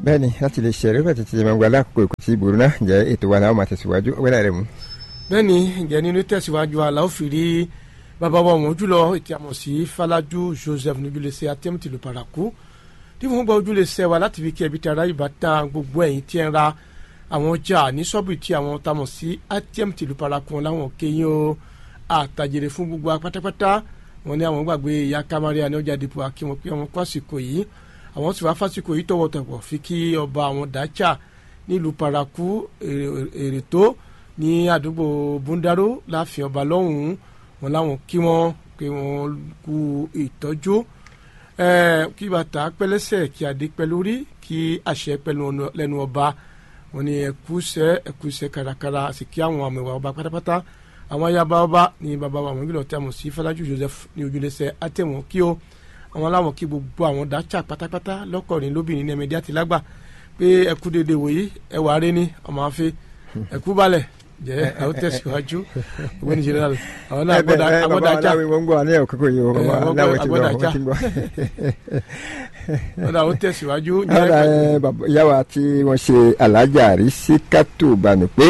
bẹ́ẹ̀ni láti lè ṣe rẹ́pẹ̀ títí máa gba alákòókò èkó tí ìbòrò náà jẹ́ ètò wa náà máa tẹ̀síwájú ọgbẹ́dà rẹ̀ mú. bẹ́ẹ̀ni ǹjẹ́ nínú tẹ̀síwájú aláwọ̀ fìrí bàbá wa wọ́n jùlọ ètí àmọ̀ sí Fálàjú Joseph níjúlẹ̀sẹ̀ atẹ́mùtì ló paraku tí wọ́n gba ojúlẹ̀sẹ̀ wa láti fi kí ẹbí tara ìbátan gbogbo ẹ̀yìn tí ń ra àwọn ọjà ní ṣọ́ọ̀bù tí àwọn tamọ̀ sí atẹ́mùtì ló paraku wọn láwọn kéyìn o àtàjèrè fún gbogbo apátápátá wọn ní àwọn gbàgbé ìyá kamaria ní ọjà dìbò akíwọn pé àwọn kó àsìkò yìí àwọn sì wá fásìkò yìí tọwọ́tọwọ́ fi kí ọba àwọn dájà nílùú paraku èrè tó ní àdúgbò búndáró láàfin ọba lọ́hùn-ún wọn láwọn kí wọn pé wọn kú ìtọ́jú kí bàtà pẹ́lẹ́sẹ̀ kí adé pẹ́ lórí kí àṣẹ pẹ́ lẹ́nu ọba wọn ní ẹkúṣẹ́ ẹkúṣẹ́ kárakára sì kí àwọn àmì ìwà ọba pátápátá àwọn ayaba ọba ní bàbá wa àwọn ìgbìlọ̀ tí a mọ̀ sí Fọlájú Joseph ní ojúlẹ̀sẹ̀ àtẹ̀wọ̀n kí o àwọn aláwọ̀ kí gbogbo àwọn dájà pátápátá lọ́kọ̀rin lóbìnrin ní ẹ̀mẹ́dí àti lágbà pé ẹkú dédé wòye ẹwà rẹ ní ọmọ afẹ́ ẹkú balẹ̀ jẹ́ àwọn tẹ̀síwájú owó ní general àwọn náà agbọ́dá agbọ́dá já wọ́n ń gbọ́ ní àkókò yìí wọ́n wá láwọn ti gbọ́ wọ́n ti gbọ́. wọ́n náà àwọn tẹ̀síwájú. ara yàwá tí wọ́n ṣe alájà rí sí kátó bànú pé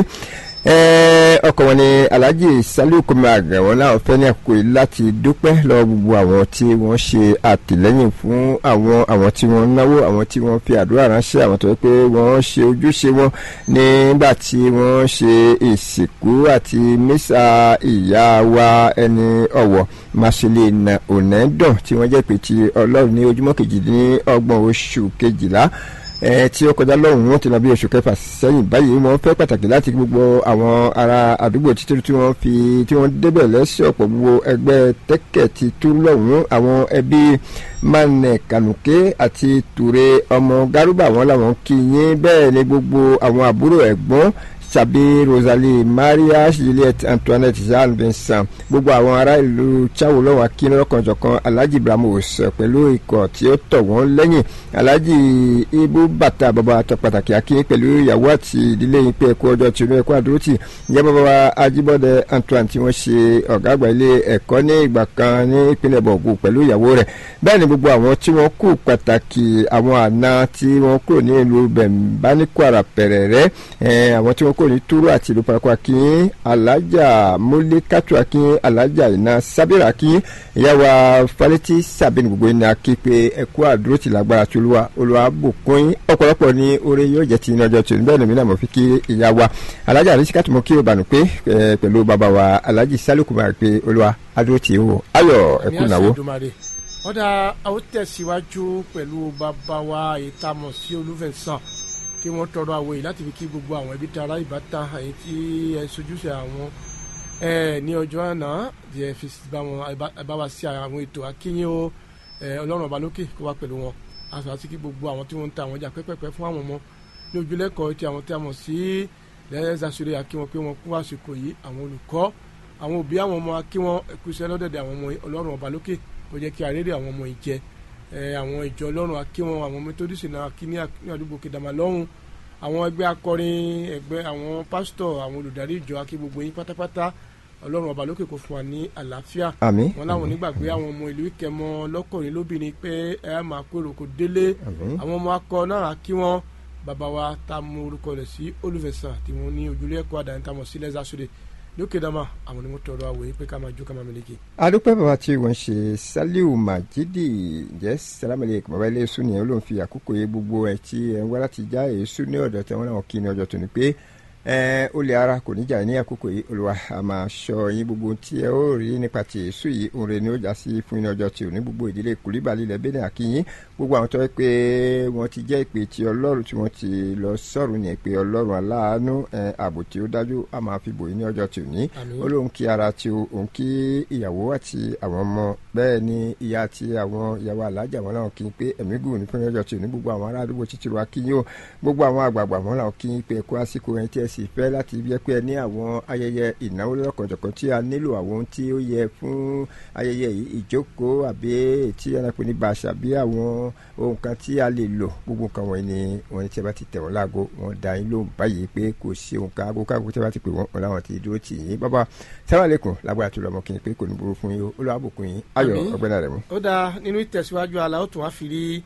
ọkọ wọn ni alhaji saliu kọmi àgbẹ̀ wọn láwọn fẹ́ ní àkókò yìí láti dúpẹ́ lọ gbogbo àwọn tí wọ́n ṣe àtìlẹ́yìn fún àwọn àwọn tí wọ́n náwó àwọn tí wọ́n fi àdúrà ránṣẹ́ àwọn tó yẹ pé wọ́n ṣe ojúṣe wọn nígbà tí wọ́n ṣe ìsìnkú àti mísà ìyá wa ẹni ọ̀wọ̀ masile na onẹ́dàn tí wọ́n jẹ́ pé ti ọlọ́run ní ojúmọ́ kejìdínlọ́gbọ̀n oṣù kejìlá ẹ tí ó kọjá lọ́hùn wọn ti lọ bí oṣù kẹfà sẹ́yìn báyìí wọ́n fẹ́ pàtàkì láti gbogbo àwọn ará àdúgbò títí tí wọ́n fi tí wọ́n débẹ̀ lẹ́sẹ̀ ọ̀pọ̀ gbogbo ẹgbẹ́ tẹ́kẹ̀ ti tú lọ́hùn àwọn ẹbí manẹ kànùké àti ture ọmọ garuba wọn làwọn kì í yín bẹ́ẹ̀ ni gbogbo àwọn àbúrò ẹ̀gbọ́n tàbí rosalie maria juliette antoinette jean vincent gbogbo àwọn ará ìlú chawo lọ́wọ́ akínlọ́kànjọ̀kan alhaji ibrahimos pẹ̀lú ikọ̀ tí ó tọ̀ wọ́n lẹ́yìn alhaji ibu bàtà bàbá àtọ pàtàkì akin pẹ̀lú ìyàwó àti ìdílé yín pé ẹ̀kú ọjọ́ tìǹbù ẹ̀kú àdúrótì ìyá bàbá wa ajíbọ́dẹ antoine tí wọ́n ṣe ọ̀gá àgbà ilé ẹ̀kọ́ ní ìgbà kan ní ìpínlẹ̀ bọ̀gù pẹ̀lú ìyàwó rẹ̀ bẹ́ẹ̀ ni gbogbo àwọn tí wọ́n kú pàtàkì àwọn àna tí wọ́n kúrò ní ìlú bẹ̀mbáníkwara pẹ̀rẹ̀rẹ̀ àwọn tí wọ́n kúrò ní túrú àti ìlú parako akin alájà múlíkàtú akin alájà iná sábẹ́rẹ́ akin ìyá wa falẹ́tì sàbẹ̀ni gbogbo iná kí pé ẹ̀kú àdúrótì lágbára tí olúwa olúwa bùkún yín ọ̀pọ̀lọpọ̀ ní oore yóò jẹ́ ti iná ọjọ́ tí bẹ́ẹ̀ ni mí náà mo fi kí ìyá wa alájà àrísíkàtú mo kí o bànú pé pẹ̀lú bàbá wa alájì sálùkù máa pé olúwa àdúrótì o ayọ̀ ẹ̀kú ìnáwó. ọ̀dà àwọn tẹ̀síwájú pẹ̀lú bàbá wa ìtamọ̀ sí olúfẹ̀sán kí wọ́n tọrọ àwọ̀ yìí láti fi kí gbogbo àwọn ẹbí tara ìbátan àyè tí ẹ sojúṣe àwọn ẹ ní ọjọ́ àná tí ẹ fi bá wa sí àwọn ètò akínyìn o ọlọ́run ọba lókè kó wá pẹ̀lú wọn aṣọ àti kí gbogbo àwọn tí wọ́n ń ta àwọn ọjà pẹ́pẹ́pẹ́ fún àwọn ọmọ ní ojúlẹ́kọ̀ọ́ tí àwọn tí a mọ̀ sí lẹ́yẹ́sàsórí akíwọn pé wọ́n kú àsìkò yìí àwọn olùkọ́ àwọn òbí àwọn ọmọ akíwọn ẹkúṣẹ́ lọ́dẹ̀dẹ̀ àwọn ọmọ ọlọ́run ọba lókè kó jẹ́ kí àrèrè àwọn ọmọ yìí jẹ àwọn ìjọ ọlọ́run akíwọn àwọn methodist náà kí ní àdúgbò kìdàmà lọ́hùn àwọn ẹgbẹ́ akọrin ẹgbẹ́ àwọn pásítọ̀ àwọn olùdarí ìjọ akí gbogbo yín pátápátá ọlọ́run ọba lókè kó fún wa ní àlàáfíà àmín wọn láwọn onígbàgbé àwọn ọmọ ìlú ìkẹmọ lọ́kùnrin lóbìnrin pé ẹ máa kóró kó délé àwọn ọmọ akọ náà kí wọn bàbá wa tá a mú orúkọ rẹ̀ sí olùfẹ̀sán tí wọ́n ní ojúlé ẹ̀kọ́ àdáyé tá a mọ̀ sí lẹ́sàsódè lókè dama àwọn ni mo tọrọ àwòye pé ká máa jó ká máa mẹlẹ́kì. adúpẹ́ bàbá tí wọ́n ṣe saliu majidi jẹ́ salamale bàbá ilé èso nìyẹn ló ń fi àkókò yẹ gbogbo ẹ̀ tí ẹ̀ ń wá láti já èso ní ọ̀dọ̀ tí wọ́n náà kí ní ọjọ́ tó ní pé ẹ ó lè ara kò ní jà ní àkókò yìí olùwà a máa ṣọ́ yín gbogbo tí ẹ ó rí nípa ti èso yìí òun rẹ ni ó já sí fún iná ọjọ́ tí ò ní gbogbo ìdílé kùlíbàlì ilẹ̀ bẹ́ẹ̀ àkíyín gbogbo àwọn tó yẹ pé wọ́n ti jẹ́ ìpè tí ọlọ́run tí wọ́n ti lọ sọ̀rọ̀ ní ìpè ọlọ́run aláàánú ààbò tí ó dájú a máa fi bò yín ní ọjọ́ tí ò ní ó lóun kí ara tí òun kí ìyàwó àti àwọn ọmọ bẹ́ẹ̀ ni ìyá àti àwọn ìyàwó alájà wọn làwọn kí n pé ẹ̀mí gùn ní fún ọjọ́ tí ò ní gbogbo àwọn ará àdúgbò títí wa kí yín o gbogbo àwọn àgbààgbà wọn làwọn kí n pé ẹ̀kọ́ àsìkò ẹni tí ẹ sì fẹ́ láti yẹ pé ẹ ní àwọn ayẹyẹ ìnáwó lọ́kọ̀jọ̀kan tí a nílò àwọn ohun tí ó yẹ fún ayẹyẹ yìí ìjókòó àbí tí a pè ní bàṣà bí àwọn ohun kan tí a lè lò gbogbo nǹkan wọ̀nyí ni wọ́n ní tí a bá ti tẹ̀ wọ́n láago wọ́n dá yín lóhùn báyìí pé kò sí ohun kan aago káàgó tí a bá ti pè wọ́n wọn láwọn ti dúró tì yín bàbá sáwàlẹ́kùn lágbára tó lọ́mọ kí n pé kò ní burú fún yín olùwàbùkún yín ayọ̀ ọgbẹ́ni rẹ̀ mú. ó dáa nínú ìtẹ̀síwájú ala ó tún wá fi rí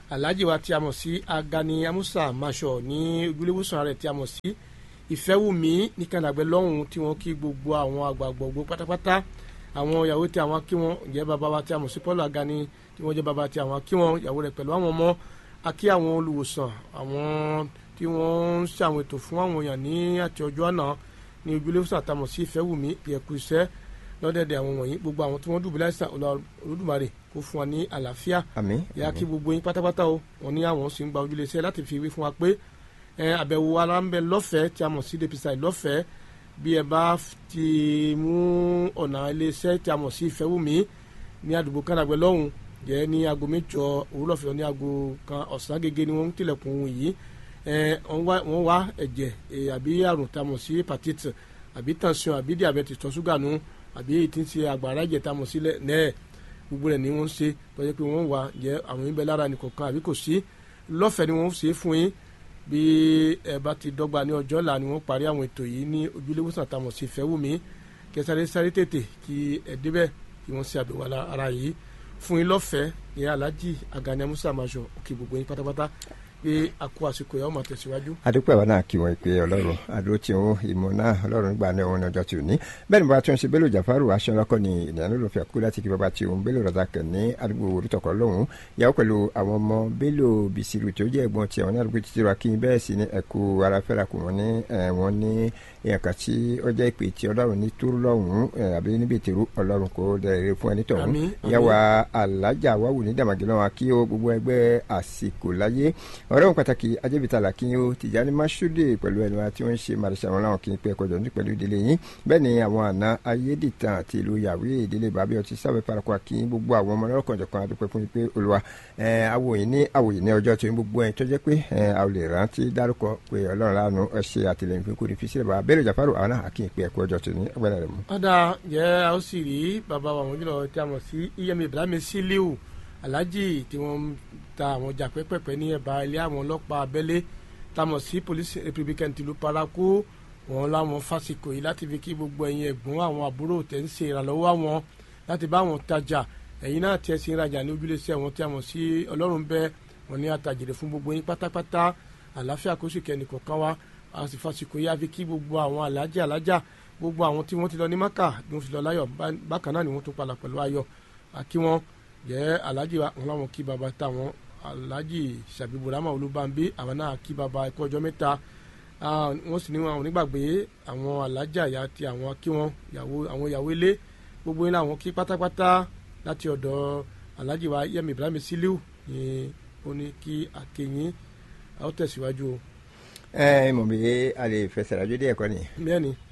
alhaji wa tí a mọ̀ sí agani amusa masho ní ojúlówósàn rẹ̀ tí a mọ̀ sí ìfẹ́wùmí ní kànáàgbẹ́ lọ́hùn tí wọ́n kí gbogbo àwọn àgbàgbogbo pátápátá àwọn ìyàwó tí àwọn kí wọn jẹ́ bàbá wa tí a mọ̀ sí paul agani tí wọ́n jẹ́ bàbá tí àwọn kí wọn ìyàwó rẹ̀ pẹ̀lú àwọn ọmọ akí àwọn olùwòsàn àwọn tí wọ́n ń ṣe àwọn ètò fún àwọn èèyàn ní àti ọjọ́ àná ní ojúlówósàn àtàmọ̀ sí ìfẹ́wùmí ìyẹ̀kú iṣẹ́ lọ́dẹ̀dẹ̀ àwọn wọ̀nyí gbogbo àwọn tí wọ́n dùbúlẹ̀ àìsàn olódùmarè kó fún wa ní àlàáfíà àmín yà kí gbogbo yín pátápátá o wọn ní àwọn sì ń gba ojúlé iṣẹ́ láti fi wí fún wa pé ẹ àbẹ̀wò ara ń bẹ lọ́fẹ̀ẹ́ tí a mọ̀ sí depisa lọ́fẹ̀ẹ́ bí ẹ bá ti mú ọ̀nà iléeṣẹ́ tí a mọ̀ sí ìfẹ́wùmí ní àdúgbò kánàgbẹ́ lọ́hùn jẹ́ ní aago mẹ́jọ òwúrọ̀ fẹ́ ní aago kan ọ̀sán gẹ́gẹ́ ni wọ́n ń tilẹ̀kùn ohun yìí ẹ wọ́n wá ẹ̀jẹ̀ àbí àrùn tá a mọ̀ sí hepatitis àbí tension àbí diabetes tọ́ ṣúgà nù àbí èyí tí ń ṣe àgbàrá ẹ̀jẹ̀ tá a mọ̀ sílẹ̀ nẹ́ẹ̀ gbogbo rẹ̀ ni wọ́n ń ṣe tọ́jú pé wọ́n wà jẹ́ àwọn yín bẹ lára nìkọ̀ọ̀kan àbí kò sí lọ́fẹ̀ẹ́ ni wọ́n ṣe é fún yín bí ẹ bá ti dọ́gba ní ọjọ́ là ni wọ́n parí àwọn ètò yìí ní ojúlówósàn àtàwọn sí Ìfẹ́wùmí kẹsàrẹ́ sáré tètè kí ẹ débẹ̀ kí wọ́n ṣe àbẹ̀wò ara yìí fún yín lọ́fẹ̀ẹ́ ní Alhaji Agani Musa Masho òkè gbogbo yín pátápátá pé a kó àsìkò yà ó máa tẹ̀síwájú. adúpẹ́ wa náà kí wọ́n pe ọlọ́run àdó tí òun ìmọ̀ náà ọlọ́run gbà ní òun ọjọ́ tí ò ní bẹ́ẹ̀ ni bá tún ṣe Bello Jafaru aṣọ́nàkọ́ ni ìdáná ló fi àkókò láti kí bàbá tí òun Bello Razak ní àdúgbò orítọ̀kọ̀ lọ́hùn yàwó pẹ̀lú àwọn ọmọ Bello Bisiru tí ó jẹ́ ẹ̀gbọ́n tí àwọn ní àdúgbò títí wa kí bẹ́ẹ̀ sì ni ẹ̀kú ara fẹ́ra kù wọ́n ní wọ́n ní èèyàn kan tí ó jẹ́ ìpè tí ọlọ́run ní túrú lọ́hùn àbí níbi ìtìrú ọlọ́run kò dẹ̀rẹ̀ fún ẹni tọ̀hún yàwó alájà wàwù ní dàmàgìlọ́wọ́ kí ó gbogbo ẹgbẹ́ àsìkò láyé ọ̀rẹ́ òun pàtàkì ajébítàlà kí ó tìjáni máṣúdè pẹ̀lú ẹnu àti wọ́n ń ṣe màrìṣà wọn láwọn kì í pẹ́ kọjọ ní pẹ̀lú ìdílé yín bẹ́ẹ̀ ni àwọn àna ayédìtàn àti ìlú yàwé ìdílé bàbí ọtí sábẹ́ parakọ́ kí gbogbo àwọn ọmọ ọlọ́kàn jọ̀kan adúpẹ́ fún pé olùwà àwòyìn ní àwòyìn ní ọjọ́ tó ń gbogbo ẹ̀ tó jẹ́ pé a ò lè rántí dárúkọ pé ọlọ́run lánàá ẹ ṣe àtìlẹyìn fún kúrò ìfisílẹ̀ bàbá Bello Jafaru àwọn náà kì í pẹ́ ẹ̀kọ́ ọjọ́ tó ní ọgbẹ́rẹ́ rẹ̀ mú. ọ̀dà jẹ́ a ó sì rí bàbá wa àwọn jùlọ tí a mọ̀ sí iyemi Ibrahim Siliu Alhaji tí wọ́n ta àwọn ọjà pẹ́pẹ́pẹ́ ní ẹ̀bá ilé àwọn ọlọ́pàá abẹ́lé tamọ̀ sí police republican tìlú paraku wọn láwọn fásikò yìí láti fi kí gbogbo ẹ̀yin ẹ̀gbọ́n àwọn àbúrò tẹ̀ ń ṣe ìrànlọ́wọ́ àwọn láti bá wọn tajà ẹ̀yin náà tiẹ̀ sí ìrajà ní ojúlẹ̀sẹ̀ wọn tí a mọ̀ sí ọlọ́run bẹ́ẹ̀ wọn ní àtàjèrè fún gbogbo yín pátápátá àlàáfíà kó sì kẹ́ni kọ̀ọ̀kan wá a sì fásikò yìí àfi kí gbogbo àwọn alájà alájà gbogbo àwọn tí wọ́n ti lọ ní maka ni wọ́n fi lọ láyọ̀ bákan náà ni wọ́n tún padà pẹ̀lú ayọ̀ àkí wọn jẹ́ alájì wọn láwọn kí baba táwọn alhaji sàbíburama olúbànbí àwọn náà kí baba ẹkọ ọjọ́ mẹ́ta wọ́n sì ní àwọn onígbàgbé àwọn alájà ya ti àwọn kí wọn àwọn ìyàwó ilé gbogbo yín làwọn kí pátápátá láti ọ̀dọ̀ alhaji wa yẹmi ibrahim siliu ní ó ní kí akéyìn a ó tẹ̀síwájú o. ẹ mọ̀ bí a lè fẹsẹ̀ rájọ́ díẹ̀ kọ́ ni. bẹ́ẹ̀ ni.